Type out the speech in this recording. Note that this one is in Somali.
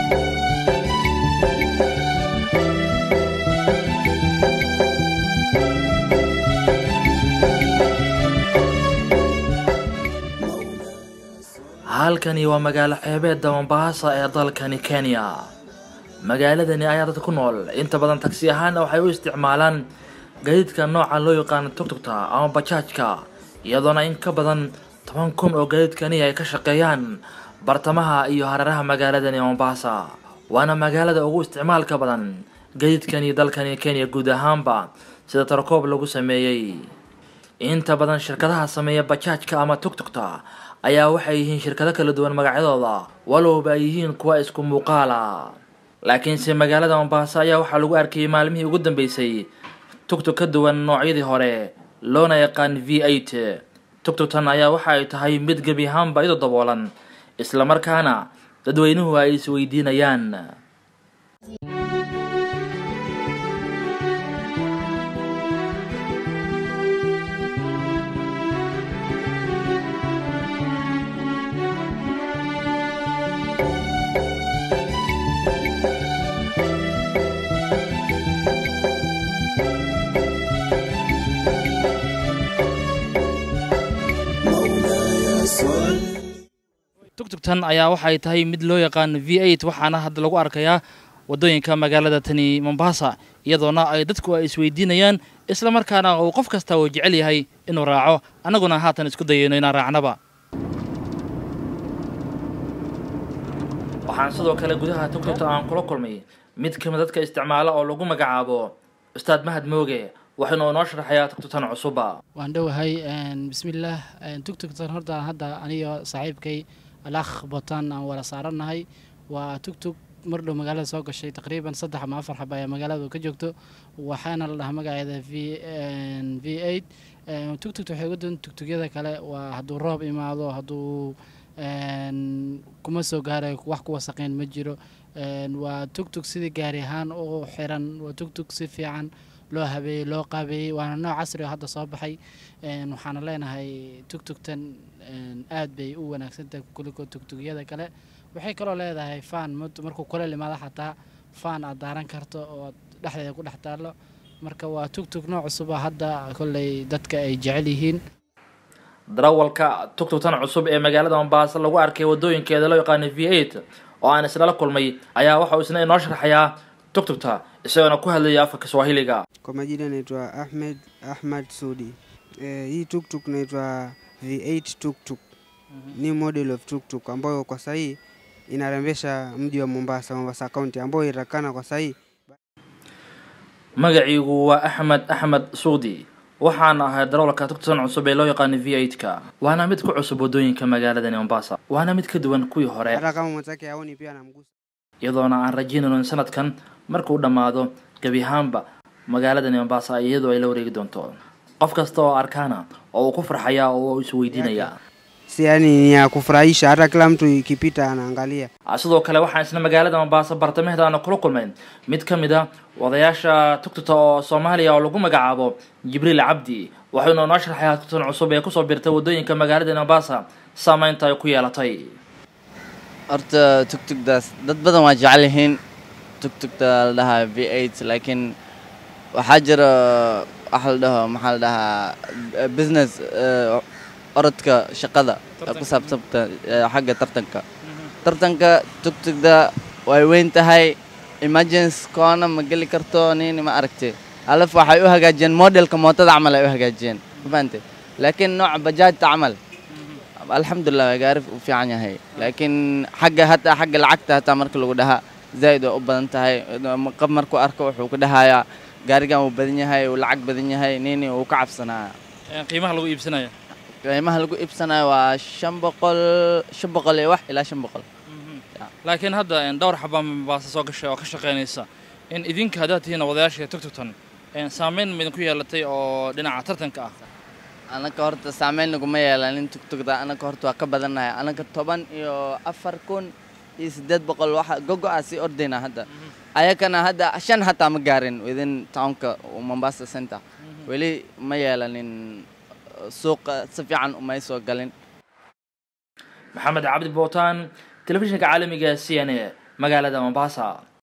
halkani waa magaalo xeebeedda mombasa ee dalkani kenya magaaladani ayaa dad ku nool inta badan tagsi ahaana waxay u isticmaalaan gaadiidka nooca loo yaqaano tugtugta ama bajaajka iyadoona in ka badan toban kun oo gaadiidkani ay ka shaqeeyaan bartamaha iyo hareeraha magaaladani mombasa waana magaalada ugu isticmaalka badan gaadiidkani dalkani kenya guud ahaanba sida tarkoob lagu sameeyey inta badan shirkadaha sameeya bajaajka ama tugtugta ayaa waxay yihiin shirkado kala duwan magacyadooda walowba ay yihiin kuwa isku muuqaala laakiinse magaalada mombasa ayaa waxaa lagu arkayay maalmihii ugu dambeysay tugtug ka duwan noocyadii hore loona yaqaan v eight tugtugtan ayaa waxa ay tahay mid gebi ahaanba iyadoo daboolan islamarkaana dadweynuhu ay isweydiinayaan tugtugtan ayaa waxay tahay mid loo yaqaano v eight waxaana hadda lagu arkayaa wadooyinka magaalada tani mombasa iyadoona ay dadku ay isweydiinayaan islamarkaana uu qof kasta uu jecel yahay inuu raaco annaguna haatan isku dayayno inaan raacnaba waxaan sidoo kale gudaha tugtugta aan kula kulmay mid kamid dadka isticmaala oo lagu magacaabo ustaad mahad mooge waxaynu inoo sharaxayaa tugtugtan cusuba waan dhowahay bismillaah tugtugtan horta hadda aniyo saaxiibkay alakh botan aan wala saarannahay waa tugtug mar dhow magaalada soo gashay taqriiban saddex ama afar xaba ayaa magaalada ka joogto waxaana la dhahaa magaceeda v v eight tugtugta waxay uga duwan tugtugyada kale waa hadduu roob imaado hadduu kuma soo gaarayo wax ku wasaqeen ma jiro waa tugtug sidii gaari ahaan u xiran waa tugtug si fiican loo habeeyey loo qaabeeyey waana nooc casri oo hadda soo baxay waxaana leenahay tugtugtan aad bay u wanaagsantahay kuliko tugtugyada kale waxay kaloo leedahay faan markuu kuleel imaado xataa faan aad daaran karto oo dhexdeeda ku dhex taallo marka waa tugtug nooc cusuba hadda kolley dadka ay jecel yihiin darawalka tugtugtan cusub ee magaalada mombasa lagu arkay wadooyinkeeda loo yaqaano v eight oo aan islala kulmay ayaa waxa uu isna inoo sharxayaa tugtugta isagoona ku hadlaya afka kiswahiliga Kwa majina naitwa Ahmed Ahmad Sudi. Eh, hii tuktuk naitwa V8 tuktuk. Ni model of tuktuk ambayo kwa sahii inarembesha mji wa Mombasa, Mombasa County ambayo itakana kwa sahii magaciigu waa axmed axmed suudi waxaana ahay darawalka tugtugtan cusub ee loo yaqaano v eight ka waana mid ku cusub wadooyinka magaaladani mombasa waana mid ka duwan kuwii hore hata kama mwenzake aoni pia anamgusa. iyadoona aan rajaynayno in sanadkan markuu dhammaado gebi ahaanba magaaladani mombasa iyadoo ay la wareegi doonto qof kasta oo arkaana oo uu ku farxayaa oo uu isweydiinayaa Si yani ni ya kufurahisha, hata kila mtu ikipita anaangalia. Ah, sidoo kale waxaan isna magaalada mombasa bartamaheeda kula kulmayn mid ka mid a odayaasha tugtugta oo soomaaliya oo lagu magacaabo jibriil cabdi waxaynu noo sharxayaa tugtan cusub ee kusoo birtay wadooyinka magaalada mombasa saameynta ay ku yeelatay horta tugtugdaas dad badan waa jecel yihiin tugtugta la dhahaa v eight laakiin waxaa jira waxa la dhaho maxaa la dhahaa business eh, orodka shaqada ee ku saabsanta eh, xagga tartanka tartanka tugtugda way weyn tahay emergency koona ma geli karto nini ma aragti alaf waxay u hagaajiyeen modelka mootada camal ay u hagaajiyeen ma fahante laakiin nooca bajaajta camal alxamdulilah waa gaari u fiican yahay laakiin xagga hataa xagga lacagta hataa marka lagu dhahaa zaa'id waa u badan tahay qab markuu arko wuxuu ku dhahayaa gaarigan wuu badan yahay wuu lacag badan yahay nini wuu ka cabsanaya qiimaha lagu iibsanaya qiimaha lagu iibsanayo waa shan boqol shan boqol iyo wax ilaa shan boqol laakiin hadda dhowr xabaa mombasa soo gashay oo ka shaqaynaysa in idinka haddaad tihiin odayaasha tugtugtan saameyn ma idinku yeelatay oo dhinaca tartanka ah anaka horta saameyn naguma yeelanin tugtugda anaka horta waa ka badannahay anaka toban iyo afar kun iyo siddeed boqol waxa gogo-a sii ordaynaa hadda ayakana hadda shan hataa ma gaarin within townka mombasa center weli ma yeelanin suuqa si fiican umay soo galin maxamed cabdi bootaan telefishinka caalamiga c n a magaalada mombasa